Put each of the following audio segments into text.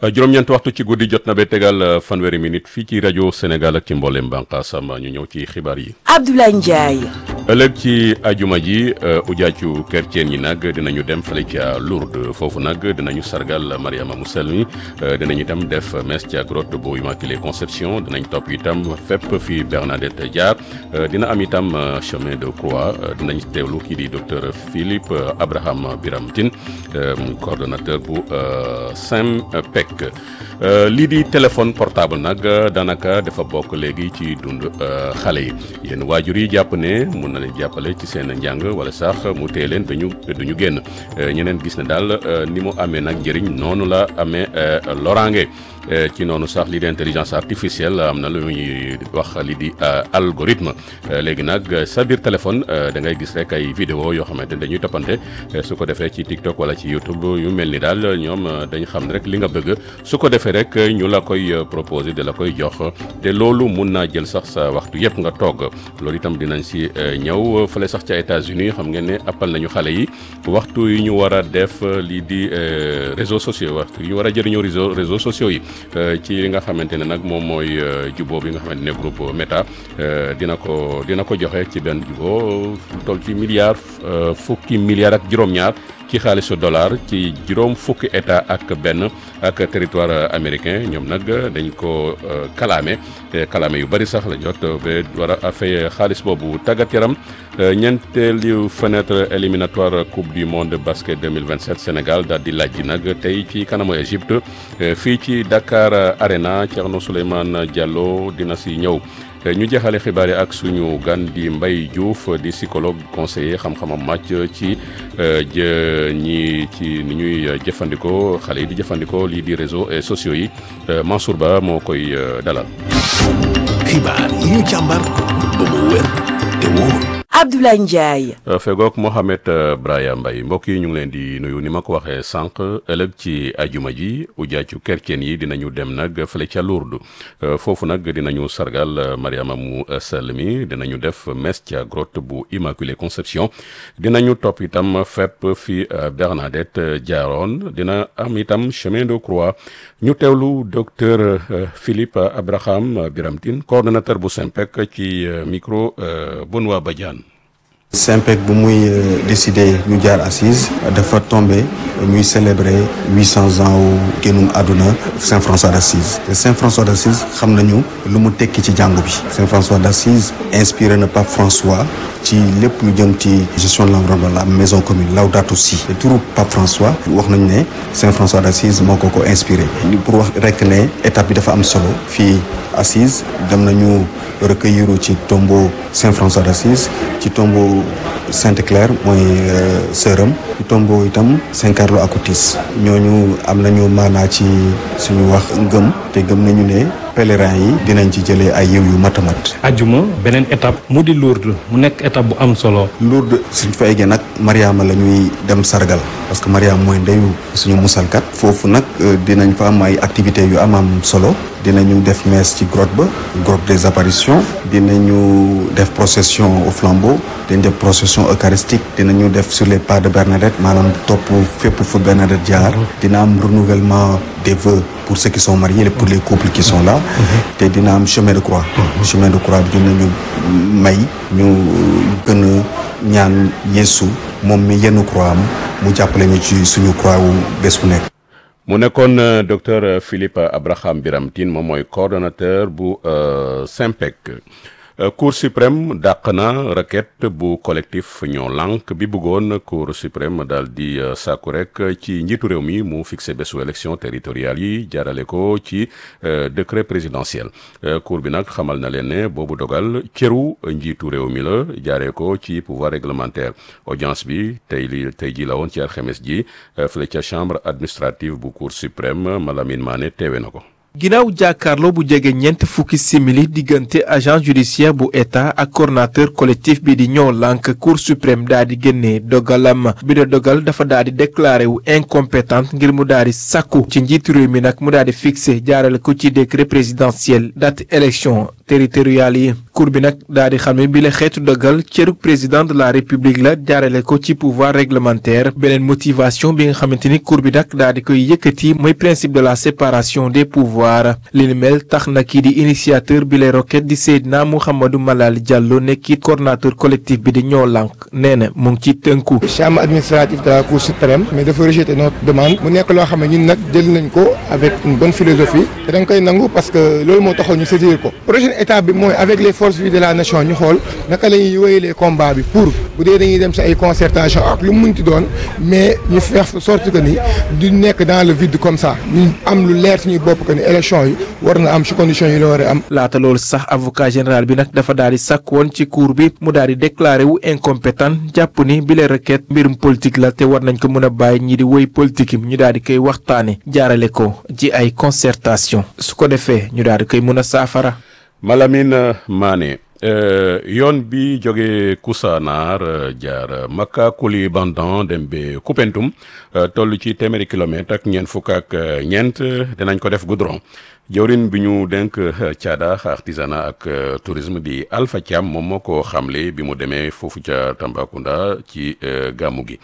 juróom-ñeent waxtu ci guddi jot na ba tegal fanweeri minute fii ci rajo Sénégal ak ci mboolem bànqaasam ñu ñëw ci xibaar yi. Abdoulaye Ndiaye. ëllëg ci ajuma ji ujaacu chrétien yi nag dinañu dem fële ca Lourdes foofu nag dinañu sargal Mariama mu sell mi dinañu itam def messe ca grotte bu Immaculée Conception dinañ topp itam fépp fi Bernadette jaar dina am itam chemin de croix dinañ teewlu kii di docteur Philippe Abraham Biram Tine coordonnateur bu SYMPEC lii di téléphone portable nag daanaka dafa bokk léegi ci dund xale yi yéen waajur yi jàpp ne mun na leen jàppale ci seen njàng wala sax mu tee leen dañu duñu génn ñeneen gis ne daal ni mu amee nag njëriñ noonu la amee loraange ci noonu sax lii di intelligence artificielle am na lu ñuy wax li di algorithme léegi nag sa biir téléphone da ngay gis rek ay vidéo yoo xamante ne dañuy toppante su ko defee ci TikTok wala ci YouTube yu mel ni daal ñoom dañ xam ne rek li nga bëgg su ko defee rek ñu la koy proposer de la koy jox te loolu mun naa jël sax sa waxtu yëpp nga toog loolu itam dinañ si ñëw fële sax ca États-Unis xam ngeen ne appal nañu xale yi waxtu yi ñu war a def lii di réseaux sociaux waxtu yi ñu war a jëriñoo réseau réseaux sociaux yi ci li nga xamante ne nag moom mooy juboo bi nga xamante ne groupe Meta dina ko dina ko joxe ci benn juboo toll ci milliard fukki milliards ak juróom-ñaar ci xaalisu dollar ci juróom fukki état ak benn ak territoire américain ñoom nag dañ ko kalaame kalaame yu bari sax la jot ba war a fay xaalis boobu tàggat yaram ñeenteelu fenêtre éliminatoire coupe du monde basket 2027 Sénégal daal di laaj nag tey ci kanamu Égypte fii ci Dakar Arena Thierno Souleymane Diallo dina si ñëw. ñu jeexale xibaar yi ak suñu gan di Mbaye Diouf di psychologue conseiller xam-xamam màcc ci jë ñi ci ni ñuy jëfandikoo xale yi di jëfandikoo lii di réseaux et sociaux yi Mansour Ba moo koy dalal. xibaar yi ñu càmbar ba mu wér te wóor. Abdoulaye Ndiaye. fegook Mohamed Braya Mbaye mbokk yi ñu ngi leen di nuyu ni ma ko waxee sànq ëllëg ci ajuma ji ujaacu kerceen yi dinañu dem nag fële ca Lourdes foofu nag dinañu sargal Mariama mu sell mi dinañu def messe ca grotte bu Immaculée Conception dinañu topp itam fépp fi Bernadette jaaroon dina am itam chemin de croix ñu teewlu docteur Philippe Abraham Biram Tine coordonnateur bu SYMPEC ci micro Benoît Badiane SYMPEC bu muy décidé ñu jaar assise dafa tombé ñuy célébrer huit cents ans wu génnum àdduna Saint François d'Assise te Saint François d'Assise xam nañu lu mu tekki ci jàngu bi Saint François d'Assise inspiré na Pape François ci lépp lu jëm ci gestion de l'environnement la maison commune Laudato Si te turu Pape François wax nañu ne Saint François d'Assise moo ko ko inspiré pour wax rek ne étape bi dafa am solo fii Assise dem nañu recueillir ci tombeau Saint François d'Assise ci tombeau Sainte Claire mooy sëram ci tombeau itam Saint Carlo Acutis ñooñu am nañu maanaa ci suñu wax ngëm te gëm nañu ne pèlerins yi dinañ ci jëlee ay yiw yu matamat ajuma beneen étape mu di Lourdes mu nekk étape bu am solo Lourdes suñ fa eggee nag Mariama la ñuy dem sargal parce que Mariama mooy ndeyu suñu musalkat foofu nag dinañ fa am ay activités yu am am solo dinañu def messe ci grotte ba grotte des apparitions dinañu def procession au flambeau dinañ def procession eucharistique dinañu def sur les pas de Bernadette maanaam topp fépp fu Bernadette jaar dina am renouvellement des vœux pour ceux qui sont mariés et pour les couples qui sont là te dina am chemin de croix chemin de croix bi dinañu may ñu gën a ñaan Yeesu moom mi yenn croix am mu jàppale ñu ci suñu croix wu bés bu nekk mu nekkoon docteur Philippe Abraham Biram Tine moom mooy coordonnateur bu SYMPEC cour suprême dàq na requête bu collectif ñoo lànk bi bëggoon cour suprême daal di sàkku rek ci njiitu réew mi mu fixé bésu élection territoriale yi jaarale ko ci décret présidentiel cour bi nag xamal na leen ne boobu dogal cëru njiitu réew mi la jaaree ko ci pouvoir réglementaire audience bi tey li tey ji la woon ci alxames ji fële ca chambre administrative bu cour suprême Malamine Mané teewe na ko ginnaaw jàkkaarloo bu jege ñeent fukki simili diggante agent judiciaire bu état ak coordonnateur collectif bi di ñoo lànk cour suprême daa di génnee dogalam bi de dogal dafa daa di déclaré wu incompétente ngir mu daa di sàkku ci njiitu réew mi nag mu daa di fixé jaarale ko ci décret présidentiel date élection territoriales yi cour bi nag daa di xam ne bi la xeetu dogal cërug président de la république la jaarale ko ci pouvoir réglementaire beneen motivation bi nga xamante ni cour bi nag daa di koy yëkkati mooy principe de la séparation des pouvoirs li ni mel tax na kii di initiateur bi lay roquette di Seydina Mouhamadou Malal Diallo nekkit coordonnateur collectif bi di ñoo lànk nee na mu ngi ci tënku. chambre administrative de la cour suprême mais dafa rejeter notre demande mu nekk loo xam ne ñun nag jël nañ ko avec une bonne philosophie te dañ koy nangu parce que loolu moo taxoon ñu saisir ko prochaine étape bi mooy avec les forces vives de la nation ñu xool naka la ñuy wéyalee combat bi pour bu dee dañuy dem si ay concertation ak lu mu munti doon mais ñu faire sorte que ni du nekk dans le vide comme ça ñu am lu leer suñuy bopp que ni élection yi war na am si conditions yi la war a am. laata loolu sax avocat général bi nag dafa daal di sàkk woon ci cour bi mu daal di déclaré wu incompétent jàpp ni bile requête mbirum politique la te war nañ ko mën a bàyyi ñi di woy politique ñu daal di koy waxtaane jaarale ko ci ay concertation su ko defee ñu daal di koy mën a saafara. Malamine Mané yoon bi jóge Koussanar jaar Makka Koulibantang dem ba Koupentoum toll ci téeméeri kilomètre ak ñeent fukk ak ñeent dinañ ko def goudron jawrin bi ñu denk caada artisanat ak tourisme di Alpha Thiam moom moo ko xamle bi mu demee foofu ca Tambacounda ci gàmmu gi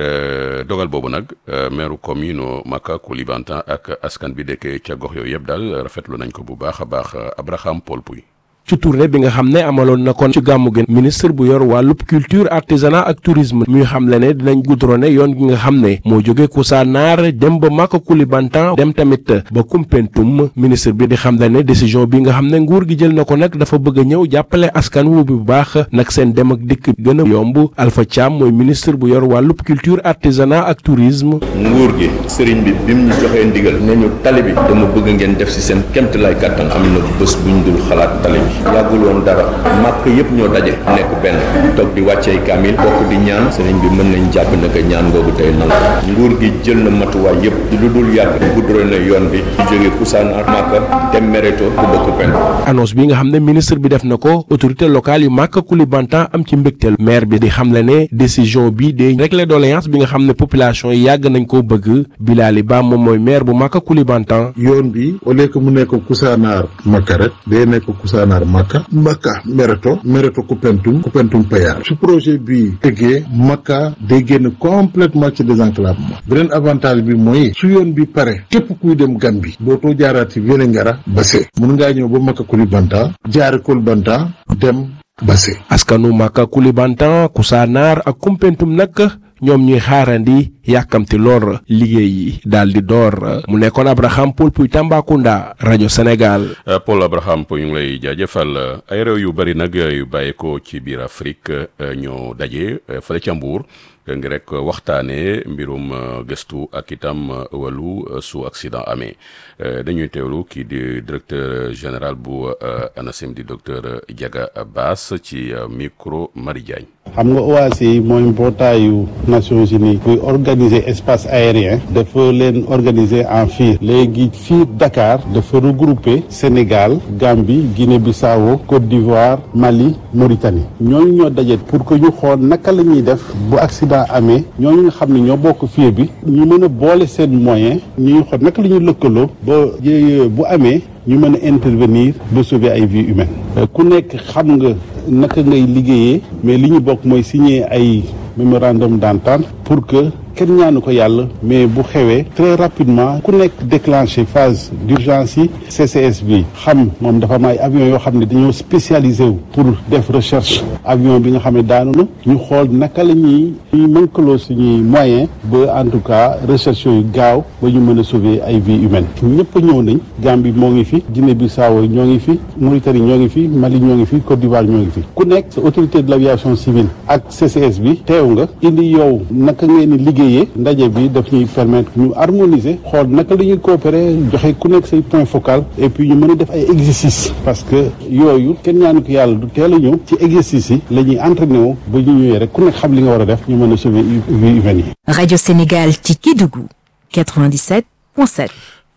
dogal boobu nag maire commune Makka Koulibantang ak askan bi dëkk ca gox yooyu yëpp daal rafetlu nañ ko bu baax a baax Abraham Paul Pouy ci tournée bi nga xam ne amaloon na kon ci gàmmu gi ministre bu yor wàllub culture artisanat ak tourisme muy xam le ne dinañ goudronné yoon gi nga xam ne moo jóge Koussanar dem ba Maka Koulibantang dem tamit ba Koumpentoum ministre bi di xam le ne décision bi nga xam ne nguur gi jël na ko nag dafa bëgg a ñëw jàppale askan wu bu baax nag seen dem ak dikk gën a yomb Alpha Thiam mooy ministre bu yor wàllub culture artisanat ak tourisme. nguur gi sëriñ bi bim ñu joxee ndigal ne ñu tali bi dama bëgg ngeen def si seen kemt lay kàttan am na bés buñ dul xalaat tali bi yàggul woon dara màkk yëpp ñoo daje nekk benn toog di wàccee kaamil bokk di ñaan sëriñ bi mën nañ jàpp ne que ñaan googu tey nangu nguur gi jël na matuwaay yëpp lu dul yàgg guddure na yoon bi di jóge Koussanar màkka dem Mereto bu bokk pen annonce bi nga xam ne ministre bi def na ko autorité locale yu Maka Koulibantang am ci mbégteel maire bi di xamle ne décision bi day régler doléance bi nga xam ne population yi yàgg nañ koo bëgg Bilali Ba moom mooy maire bu Maka Koulibantang yoon bi au lieu que mu nekk Koussanar Maka rek day nekk Koussanar Maka Maka Mereto Mereto Koupentoum Koupentoum Payar su projet bi tëggee Maka day génn complètement ci désenclavement beneen avantage bi mooy su yoon bi pare képp kuy dem Gambie dootoo jaaraat ci Vélingara Basse mun ngaa ñëw ba Maka Koulibantang jaare Koulibantang dem Basse askanu Maka Koulibantang Koussanar ak Koumpentoum nag ñoom ñuy xaarandi yàkkamti lor liggéey yi daal di door mu nekkoon Abraham Paul Puy Tambacounda rajo Sénégal. Paul Abraham Puy ñu ngi lay jaajëfal ay réew yu bëri nag yu bàyyeekoo ci biir Afrique ñoo daje fële ca Mbuur ngi rek waxtaanee mbirum gëstu ak itam wàllu su accident amee dañuy teewlu kii di directeur général bu ANACIM di docteur Diaga Bass ci micro Marie Diagne. xam nga OACI mooy mbootaayu Nations Unies buy organiser espace aérien dafa leen organiser en FIR léegi FIR Dakar dafa regrouper Sénégal Gambie Guinée-Bissau Côte d'Ivoire Mali Mauritanie ñooñu ñoo daje pour que ñu xool naka la ñuy def bu accident amee ñooñu nga xam ne ñoo bokk FIR bi ñu mën a boole seen moyen ñuy xool naka la ñuy lëkkaloo ba bu amee ñu mën a intervenir ba sauver ay vies humaines ku nekk xam nga naka ngay liggéeyee mais li ñu bokk mooy signer ay mémorandum d'entente pour que kenn ñaanu ko yàlla mais bu xewee très rapidement ku nekk déclenché phase d'urgence yi CCS bi xam moom dafa am ay avions yoo xam ne dañoo spécialisé wu pour def recherche avion bi nga xam ne daanu na ñu xool naka la ñuy ñuy mënkaloo suñuy moyen ba en tout cas recherche yooyu gaaw ba ñu mën a sauver ay vies humaines ñëpp ñëw nañ Gambie moo ngi fi Guinée-Bissau ñoo ngi fi Mauritanie ñoo ngi fi Mali ñoo ngi fi Côte d'Ivoire ñoo ngi fi ku nekk sa autorité de l'aviation civile ak CCS bi teew nga indi yow naka ngeen di liggéeyee ndaje bi daf ñuy permettre ñu harmoniser xool naka la ñuy coopérer joxe ku nekk say point focal et puis ñu mën a def ay exercices parce que yooyu kenn ñaanu ko yàlla du teel a ñëw ci exercices yi la ñuy entraîné wu ba ñu ñëwee rek ku nekk xam li nga war a def ñu mën a sauver vie humaine yi. Radio Sénégal ci Kédougou 97.7.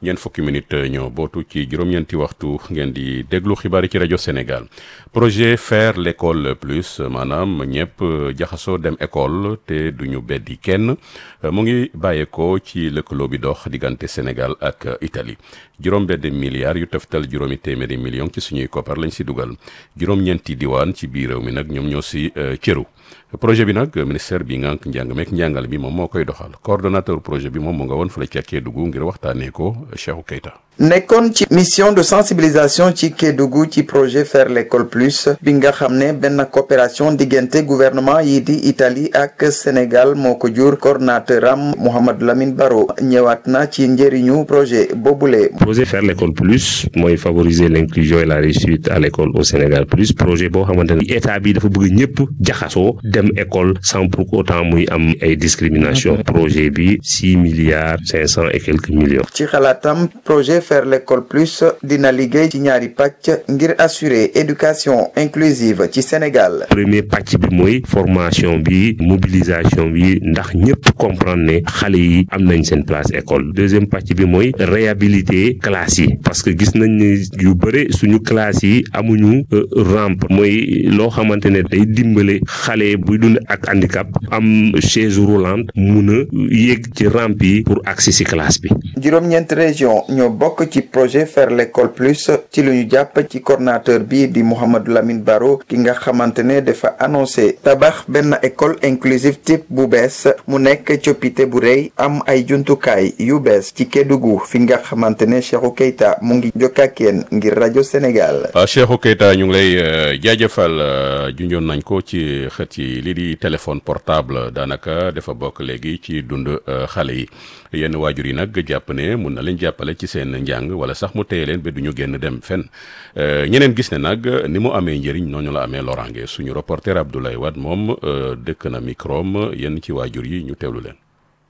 ñeent fukki minute ñoo bootu ci juróom-ñeenti waxtu ngeen di déglu xibaar yi ci rajo Sénégal projet faire l'école plus maanaam ñëpp jaxasoo dem école te duñu beddi kenn mu ngi bàyyeekoo ci lëkkaloo bi dox diggante Sénégal ak Italie juróom benn milliards yu teftal juróomi téeméeri millions ci suñuy koppar lañ si dugal juróom-ñeenti diwaan ci biir réew mi nag ñoom ñoo si cëru projet bi nag ministère bi ngànk njàng meek njàngal bi moom moo koy doxal coordonnateur projet bi moom mu nga woon fële ca Kédougou ngir waxtaanee ko Cheikhou Keita nekkoon ci mission de sensibilisation ci Kédougou ci projet faire l'école plus bi nga xam ne benn coopération diggante gouvernement yi di Italie ak Sénégal moo ko jur coordonnateur am Mouhamed Lamine Baro ñëwaat na ci njëriñu projet boobule. projet faire l'école plus mooy favoriser l'inclusion et la réussite à l'école au Sénégal plus projet boo xamante ne état bi dafa bëgg ñëpp jaxasoo dem école sans pour autant muy am ay discrimination projet bi six milliards cinq cent et quelques millions. ci xalaatam projet faire l'école plus dina liggéey ci ñaari pàcc ngir assurer éducation inclusive ci Sénégal. premier pàcc bi mooy formation bi mobilisation bi ndax ñëpp comprendre ne xale yi am nañ seen place école deuxième pàcc bi mooy réhabiliter classes yi parce que gis nañ ne yu bëre suñu classes yi amuñu rampe mooy loo xamante ne day dimbale xale buy dund ak handicap am chaise roulante mun a yéeg ci rampe yi pour accès ci classe bi. juróom-ñeent région ñoo bokk ci projet faire l'école plus ci lu ñu jàpp ci coordonnateur bi di Mouhamadou Lamine Baro ki nga xamante ne dafa annoncé tabax benn école inclusive type bu bees mu nekk coppite bu rëy am ay jumtukaay yu bees ci Kédougou fi nga xamante ne Cheikhou Keita mu ngi jokkakeen ngir rajo Sénégal. waaw Cheikhou Keita ñu ngi lay jaajëfal junjoon nañ ko ci xët yi lii di téléphone portable daanaka dafa bokk léegi ci dund xale yi yenn waajur yi nag jàpp ne mun na leen jàppale ci seen njàng wala sax mu téye leen ba du ñu génn dem fenn ñeneen gis ne nag ni mu amee njëriñ noonu la amee loraange suñu reporter Abdoulaye Wade moom dëkk na microm yenn ci waajur yi ñu teewlu leen.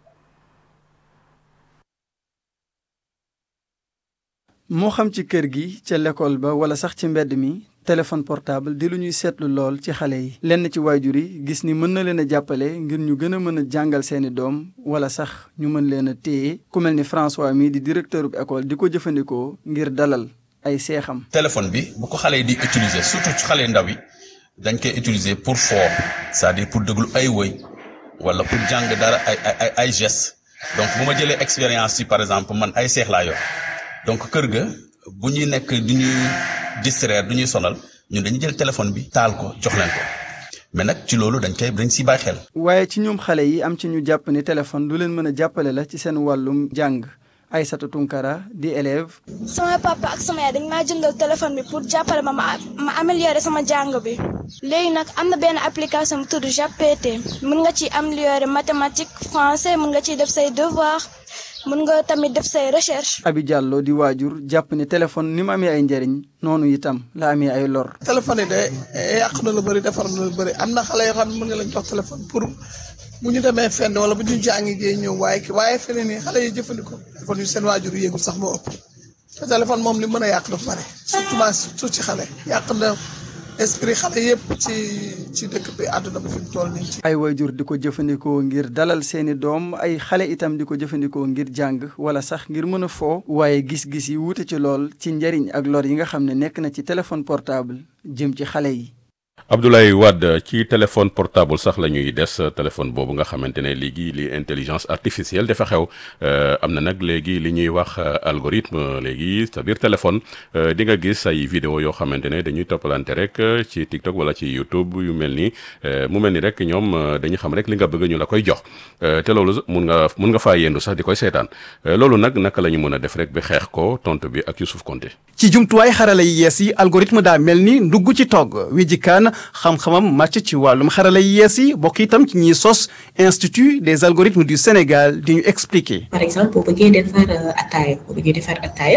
moo xam ci kër gi ca l'école ba wala sax ci mbedd mi téléphone portable di lu ñuy seetlu lool ci xale yi lenn ci waajur yi gis ni mën na leen a jàppale ngir ñu gën a mën a jàngal seeni doom wala sax ñu mën leen a téye ku mel ni François mi di directeur bu école di ko jëfandikoo ngir dalal ay seexam. téléphone bi bu ko xale yi di utiliser surtout ci xale ndaw yi dañ koy utiliser pour foo c'est-à-dire pour déglu ay woy wala pour jàng dara ay ay ay gestes donc bu ma jëlee expérience ci par exemple man ay seex laa yor donc kër ga bu ñuy nekk du ñuy distraire du ñuy sonal ñun dañuy jël téléphone bi taal ko jox leen ko mais nag ci loolu dañ koy dañ siy bàyyi xel. waaye ci ñoom xale yi am ci ñu jàpp ni téléphone du leen mën a jàppale la ci seen wàllum jàng Aïssata Tunkara di élève. sama papa ak sama yaay dañ maa jëndal téléphone bi pour jàppale ma ma ma améliorer sama jàng bi léegi nag am na benn application bu tudd JAPT mën nga ci améliorer mathématique français mën nga ciy def say devoir mën nga tamit def say recherche. Abi Diallo di waajur jàpp ni téléphone ni mu amee ay njëriñ noonu itam la amee ay lor. téléphone yi de yàq na lu bëri defar na lu bëri am na xale yoo xam ne mën nga leen jox téléphone pour bu ñu demee fenn wala bu ñu jàngi jee ñëw waaye ki waaye feneen nii xale yi jëfandikoo téléphone yu seen waajur yéegul sax moo ëpp te téléphone moom li mën a yàq dafa bëri surtout ma surtout ci xale yàq na esprit xale yëpp ci ci dëkk bi àdduna bi fi mu toll nii. ay waajur di ko jëfandikoo ngir dalal seeni doom ay xale itam di ko jëfandikoo ngir jàng wala sax ngir mën a foo waaye gis-gis yi wuute ci lool ci njariñ ak lor yi nga xam ne nekk na ci téléphone portable jëm ci xale yi. Abdoulaye Wade ci téléphone portable sax la ñuy des téléphone boobu nga xamante ne léegi li intelligence artificielle dafa xew am na nag léegi li ñuy wax algorithme léegi sa biir téléphone di nga gis ay vidéo yoo xamante ne dañuy toppalante rek ci TikTok wala ci YouTube yu mel ni mu mel ni rek ñoom dañu xam rek li nga bëgg ñu la koy jox te loolu mun nga mun nga faa yendu sax di koy seetaan loolu nag naka la ñu mën a def rek ba xeex ko tontu bi ak Youssouf Konté ci jumtuwaay xarala yi yees yi algorithme daa mel ni ndugg ci togg wi jikaan xam-xamam màcc ci wàllum xarala yi yees yi bokk itam ci ñiy sos institut des algorithmes du Sénégal di ñu expliquer. par exemple boo bëggee defar ataaya boo bëggee defar ataaya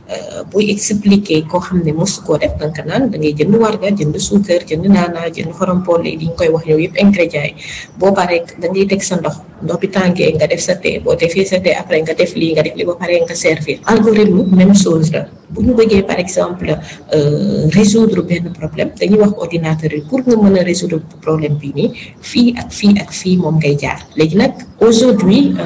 buy expliquer koo xam ne mosu koo def danga naan da ngay jënd warga jënd suukar jënd naana jënd xorom-polle li ñu koy wax yow yëpp ingrédients yi boo paree da ngay teg sa ndox ndox bi tàngee nga def sa thé boo defee sa thé après nga def lii nga def lii ba pare nga servir algorithme même chose la. bu ñu bëggee par exemple résoudre benn problème dañuy wax ordinateur yi pour nga mën a résoudre problème bi nii fii ak fii ak fii moom ngay jaar léegi nag aujourd'hui ak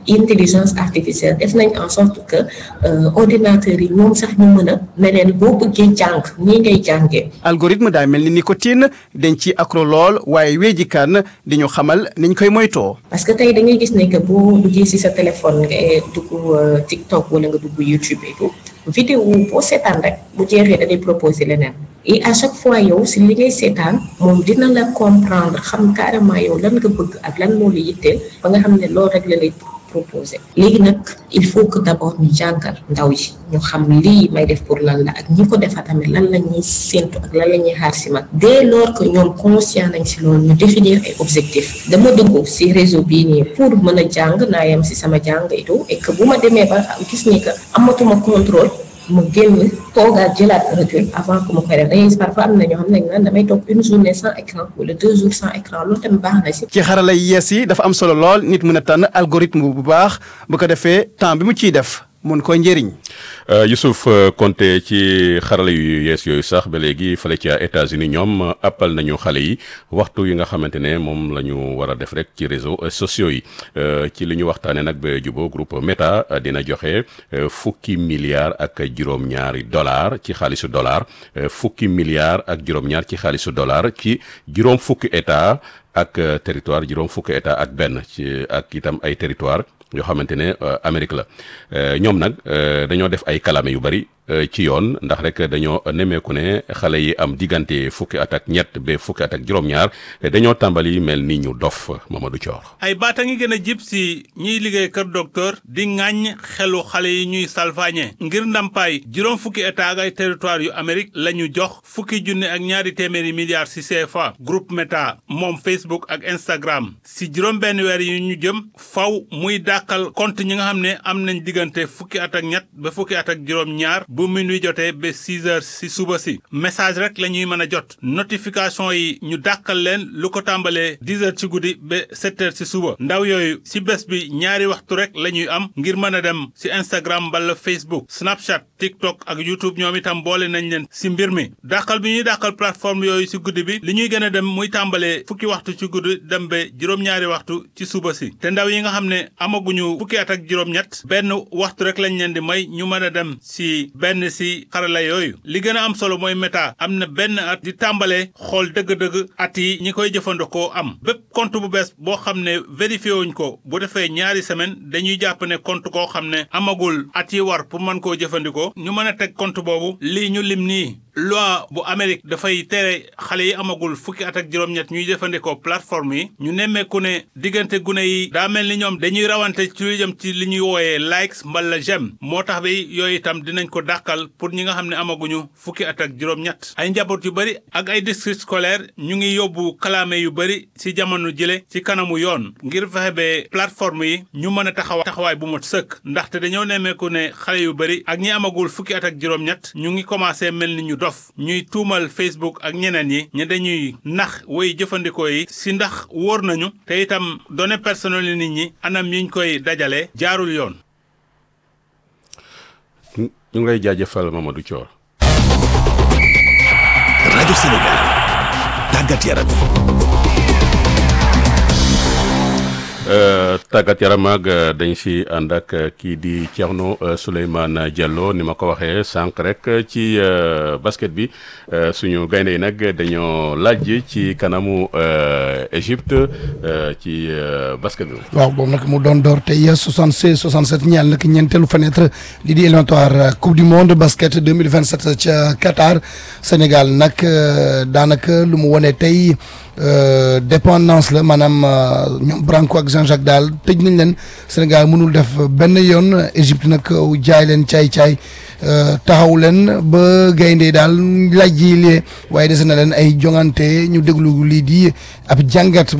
intelligence artificielle def nañ en sorte que ordinateurs yi ñoom sax ñu mën a ne leen boo bëggee jàng nii ngay jàngee. algorithme daa mel ni nicotine dañ ci accro lool waaye weejikaan di ñu xamal niñ koy moytoo. parce que tey da ngay gis ne que boo duggee ci sa téléphone nga dugg TikTok wala nga dugg YouTube et tout vidéo boo seetaan rek bu jeexee da lay proposer leneen. et à chaque fois yow si li ngay seetaan moom dina la comprendre xam carrément yow lan nga bëgg ak lan moo la yitteel ba nga xam ne loolu rek la lay proposé léegi nag il faut que d' abord ñu jàngal ndaw yi ñu xam lii may def pour lan la ak ñi ko defa tamit lan la ñuy séntu ak lan la ñuy xaar si mag dès lors que ñoom conscient nañ si loolu ñu définir ay objectifs dama dugg si réseau bii nii pour mën a jàng naa yem si sama jàng et tout et que bu ma demee ba gis ni que amatuma contrôle mu génn toogaat jëlaat recul avant que mu koy def dañuy parfois am na ñoo xam ne naan damay toog une journée sans écran wala deux jours sans écran loolu tamit baax na si. ci xarala yi yees yi dafa am solo lool nit mën a tànn algorithme bu baax bu ko defee temps bi mu ciy def mun koy njëriñ. Youssouf Konté ci xarala yu yees yooyu sax ba léegi fële ca États-Unis ñoom appal nañu xale yi waxtu yi nga xamante ne moom la ñu war a def rek ci réseaux sociaux yi ci li ñu waxtaanee nag ba jubóo groupe Meta dina joxe fukki milliards ak juróom-ñaari dollars ci xaalisu dollar fukki milliards ak juróom-ñaar ci xaalisu dollar ci juróom fukki état ak territoire juróom fukki état ak benn ci ak itam ay territoire yoo xamante ne Amérique la ñoom nag dañoo def ay kalame yu bari ci yoon ndax rek dañoo nemmeeku ne xale yi am diggante fukki at ak ñett ba fukki at ak juróom-ñaar dañoo tàmbali mel ni ñu dof Mamadou Thior. ay baata ngi gën a jib si ñiy liggéey kër docteur di ŋàññ xelu xale yi ñuy salfaañe ngir ndàmpaay juróom fukki état ak ay territoire yu Amérique la ñu jox fukki junne ak ñaari téeméeri milliards si CFA groupe Meta moom Facebook ak Instagram si juróom benn weer yi ñu jëm faw muy dàqal compte ñi nga xam ne am nañ diggante fukki at ak ñett ba fukki at ak juróom-ñaar. bu minuit jotee ba 6 heures si suba si message rek la ñuy mën a jot notification yi ñu dàqal leen lu ko tàmbalee 10 heures ci guddi ba 7 heures si suba ndaw yooyu si bés bi ñaari waxtu rek la ñuy am ngir mën a dem si Instagram wala Facebook Snapchat TikTok ak YouTube ñoom itam boole nañ leen si mbir mi dàqal bi ñuy dàqal plateforme yooyu si guddi bi li ñuy gën a dem muy tàmbalee fukki waxtu ci guddi dem ba juróom-ñaari waxtu ci suba si te ndaw yi nga xam ne amaguñu fukki at ak juróom-ñett benn waxtu rek lañ leen di may ñu mën a dem si benn si xarala yooyu li gën a am solo mooy Meta am na benn at di tàmbale xool dëgg-dëgg at yi ñi koy jëfandikoo am bépp compte bu bees boo xam ne vérifié wuñ ko bu defee ñaari semaine dañuy jàpp ne compte koo xam ne amagul at yi war pour mën koo jëfandikoo ñu mën a teg compte boobu lii ñu lim nii loi bu Amérique dafay tere xale yi amagul fukki at ak juróom-ñett ñuy jëfandikoo plateforme yi ñu nemmeeku ne diggante gune yi daa mel ni ñoom dañuy rawante ci lu jëm ci li ñuy wooyee likes mbala j'aime moo tax bi yooyu itam dinañ ko dàqal pour ñi nga xam ne amaguñu fukki at ak juróom-ñett ay njaboot yu bari ak ay district scolaire ñu ngi yóbbu kalaame yu bari ci jamono jële ci kanamu yoon ngir fexe ba plateforme yi ñu mën a taxawa taxawaay bu mot sëkk ndaxte dañoo nemmeeku ne xale yu bari ak ñi amagul fukki at ak juróom-ñett ñu ngi commencé mel ni ñu dof ñuy tuumal Facebook ak ñeneen yi ña dañuy nax woy jëfandikoo yi si ndax wóor nañu te itam données personnelles nit ñi anam yiñ koy dajale jaarul yoon ñu ngi lay jaajëfal Mamadou Thior. rajo Sénégal tàggat yaram. tàggat yaram ak dañ si ànd ak kii di Thierno Souleymane Diallo ni ma ko waxee sànq rek ci basket bi suñu gaynde yi nag dañoo laaj ci kanamu Égypte ci basket bi. waaw boobu nag mu doon door tey 76 67 ñeel nag ñeenteelu fenêtre li di éliminatoire coupe du monde basket 2027 ca Qatar Sénégal nag daanaka lu mu wone tey. dépendance la maanaam ñoom Branco ak Jean-Jacques daal tëj nañ leen Sénégal mënul def benn yoon Égypte nag jaay leen caay-caay taxaw leen ba gaynde daal laaj ji lee waaye dese na leen ay jongante ñu déglu lii di ab jàngat